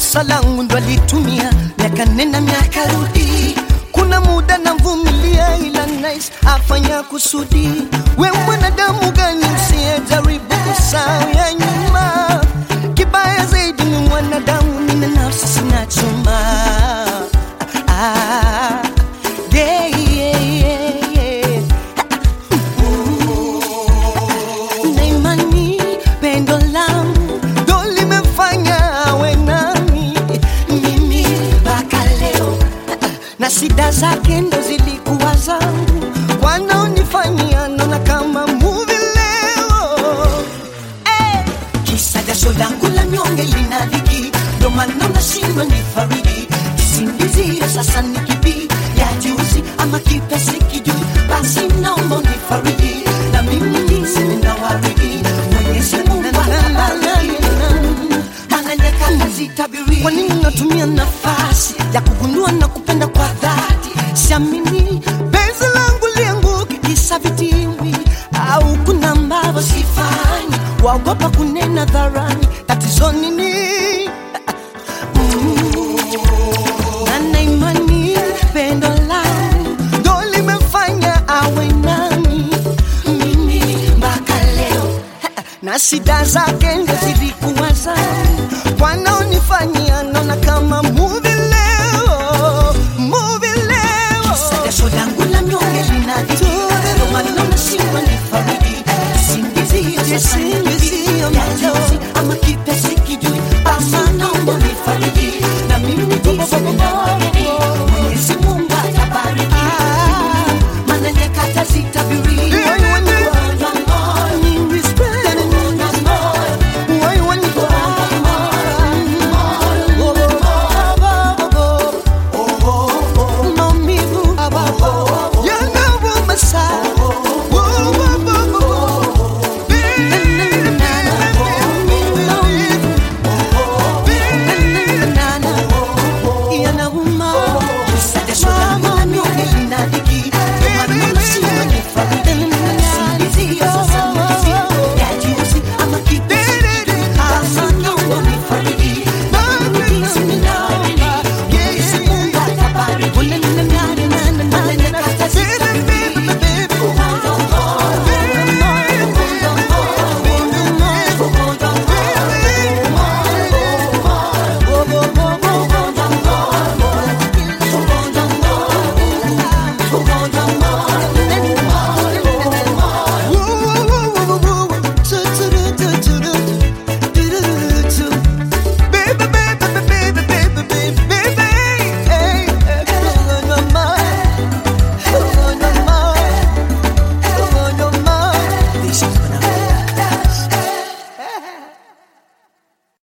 kosa langu ndo alitumia miaka nena miaka rudi kuna muda namvumilia ila nice afanya kusudi we mwanadamu gani usiyejaribu kusahau ya nyuma kibaya zaidi ni mwanadamu nina nafsi sina chuma ah, yeah, yeah, yeah, yeah. na imani pendo langu ndo limefanya awe nami mimi mpaka leo na shida zake ndo zilikuwa zangu wanaonifanyia naona kama muvi leo Eh, kisa jasho langu la nyonge lina dhiki ndo maana nashindwa ni faridi kisingizio sasa ni kipi ya juzi ama kipya sikijui basi naomba ni faridi na mimi niseme na waridi mwenyezi mungu atabariki maana nyakati zitabiri kwa nini natumia nafasi ya kugundua na kupenda kwa dhati siamini penzi langu lianguke kisa vitimbi au kuna ambavyo sifanyi waogopa kunena dharani tatizo nini na imani pendo langu ndo limefanya awe nami mimi mpaka leo na shida zake ndo zilikuwa zangu wanaonifanyia naona kama muvi leo muvi leo jasho langu la mnyonge linadhiki ndo maana nashindwa ni faridi singizio sasa